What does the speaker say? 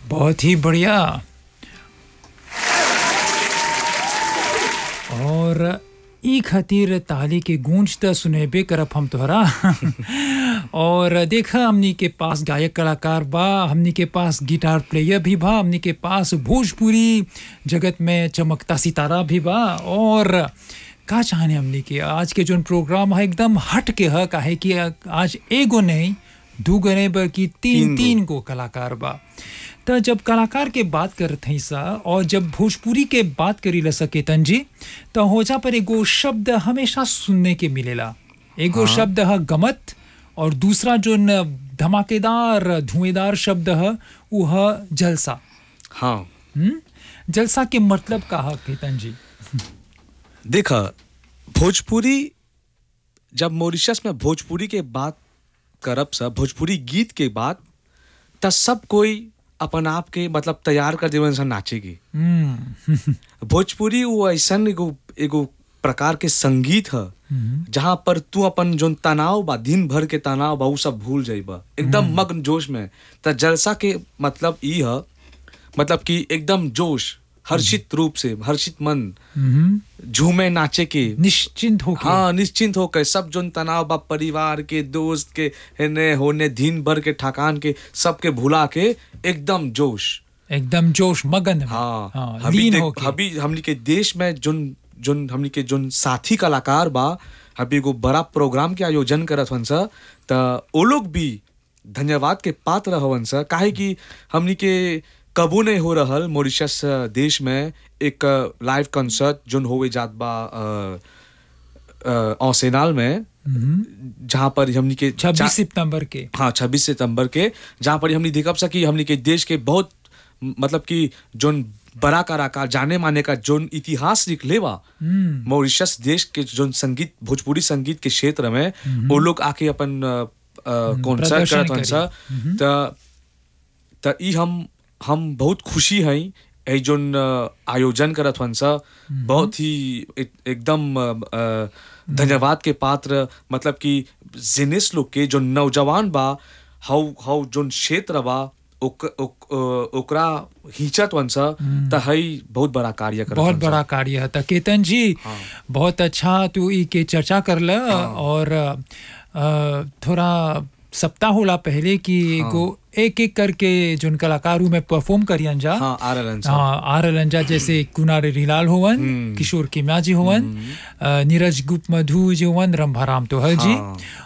बहुत ही बढ़िया और ई खातिर ताली के गूंज त सुनेबे करब हम तोहरा और देखा हमनी के पास गायक कलाकार बा हमनी के पास गिटार प्लेयर भी बा हमनी के पास भोजपुरी जगत में चमकता सितारा भी बा और का चाहने हमनी के आज के जोन प्रोग्राम है एकदम हट के है काहे कि आज एगो नहीं दूगो नहीं बल्कि तीन तीन गो। तीन गो कलाकार बा त जब कलाकार के बात करत हई सा और जब भोजपुरी के बात करी ल सकेतन जी तो होजा पर एगो शब्द हमेशा सुनने के मिलेला एगो हाँ। शब्द है गमत और दूसरा जो न धमाकेदार धुएंदार शब्द है वो है जलसा हाँ हम्म? जलसा के मतलब का है केतन जी देखा भोजपुरी जब मॉरिशस में भोजपुरी के बात करब सब भोजपुरी गीत के बात त सब कोई अपन आप के मतलब तैयार कर देवन सन नाचेगी हम्म भोजपुरी वो ऐसन एगो एगो प्रकार के संगीत है जहाँ पर तू अपन जोन तनाव बा दिन भर के तनाव बा उ सब भूल जाइबा एकदम मग्न जोश में त जलसा के मतलब ई है मतलब कि एकदम जोश हर्षित रूप से हर्षित मन हम्म। झूमे नाचे के निश्चिंत होके हाँ निश्चिंत होकर सब जोन तनाव बा परिवार के दोस्त के हेने होने दिन भर के थकान के सबके भुला के एकदम जोश एकदम जोश मगन में हाँ, हाँ अभी लीन देख होके अभी हमनी के देश में जोन जोन हमनी के जोन साथी कलाकार बा अभी एगो बड़ा प्रोग्राम के आयोजन करत हन सा त ओ लोग भी धन्यवाद के पात्र हवन सा काहे कि हमनी के कबू नहीं हो रहल मॉरिशस देश में एक लाइव कंसर्ट जोन होवे जात बा अ, अ, औसेनाल में जहाँ पर हमनी के छब्बीस चा- सितंबर के हाँ छब्बीस सितंबर के जहाँ पर हमने देखब सकी हमने के देश के बहुत म- मतलब कि जोन बड़ा कलाकार जाने माने का जोन इतिहास लिखले बा मॉरिशस देश के जोन संगीत भोजपुरी संगीत के क्षेत्र में वो लोग आके अपन कॉन्सर्ट प्रदर्शन करत हन सा त त ई हम हम बहुत खुशी हई ए जोन अ, आयोजन करत हन सा बहुत ही एक- एकदम अ, अ, धन्यवाद के पात्र मतलब कि जिनिस लोग के जो नौजवान बा हाउ हाउ जोन क्षेत्र बा ओक, ओक, अ, ओकरा हिचत वन सा त हई बहुत बड़ा कार्य करत बहुत हन सा। बड़ा कार्य है त केतन जी बहुत अच्छा तू ई के चर्चा कर ल और अ, थोड़ा सप्ताह होला पहले कि एगो एक एक करके जोन कलाकार में परफॉर्म करियन जा हाँ आ रहलन सा हाँ आर लंजा जैसे कुनार रिलाल होवन किशोर किम्या जी होवन अ, नीरज गुप्त मधु जी होवन रंभाराम तोहर जी हाँ।